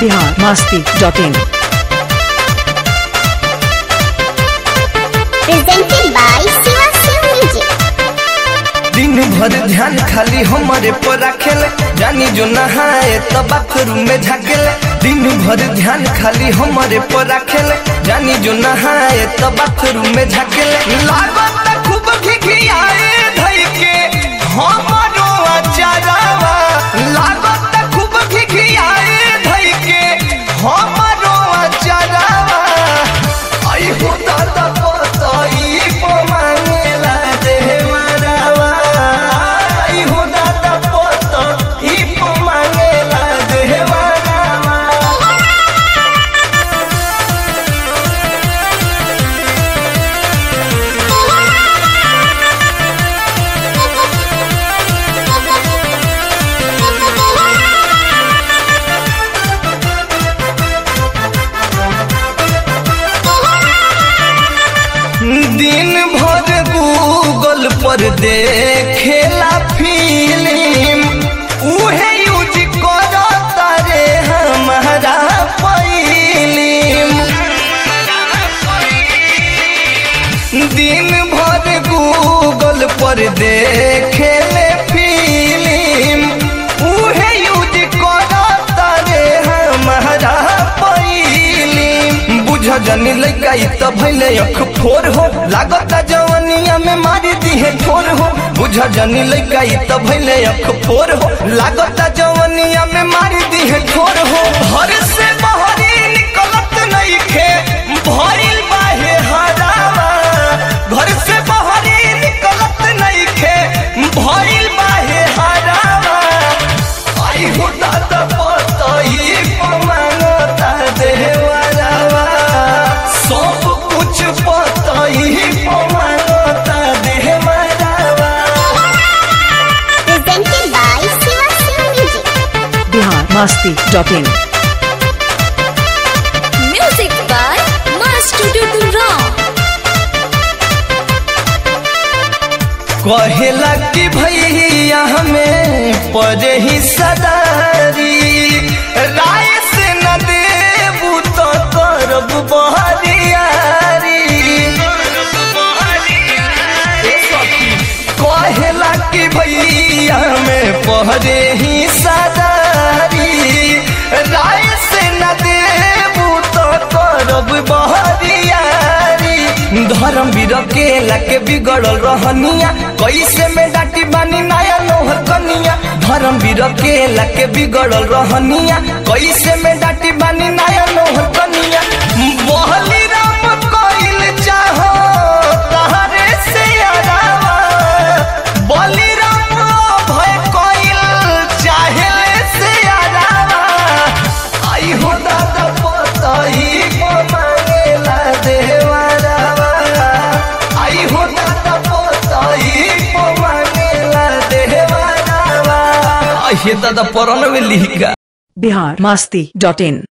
Bihar Masti dot in presented by Siva Sim Music. दिन भर ध्यान खाली हमारे पर रखेल जानी जो नहाए तो बाथरूम में झाकेल दिन भर ध्यान खाली हमारे पर रखेल जानी जो नहाए तो बाथरूम में झाकेल लागत खूब घिघियाए धई के हमारो अचारावा लागत खूब घिघियाए धई के हमारो अचारावा आई हो दादा पतई पो मांगेला देवरावा आई हो दादा पतई पो मांगेला देवरावा दिन भर गूगल पर देखेला फिल्म उहे यूज करता रे हमारा फिल्म दिन भर गूगल पर देखेले फिल्म उहे यूज करता रे हमारा फिल्म बुझ जनी लइका इ त भइले अख फोर हो लागता जवनिया में मारी दिहे ठोर हो बुझ जनी लइका इ त भइले अख फोर हो लागता जवनिया में मारी दिहे ठोर हो घर से बहरी निकलत नइखे भइल बाहे हरावा घर से बहरी निकलत नइखे भइल बाहे हरावा आई हो दादा पतई पमानता देवरावा सब कुछ पतई पमानता देवरावा Presented by Siva Sim Music. Bihar Masti dot in Music by Master Tuturam. कहेला कि भैया हमें पड़े ही सदारी राय से न देबू तो करब बहरियारी कहेला कि भैया में पहरे ही सदारी राय से न देबू तो करब बहरियारी धर्म बिरकेला के बिगड़ल रहनिया कैसे में डाटी बानी नया नोहर कनिया धर्म बिरकेला के बिगड़ल रहनिया कैसे में डाटी बानी नया नोहर कनिया बहली राम कइल चाहो तहरे से अरावा बली राम भय कइल चाहेले से अरावा आई हो दादा पतई मांगेला देवरावा आई हो दादा पतई मांगेला देवरावा आई हे दादा परन में लिखा बिहार मस्ती डॉट इन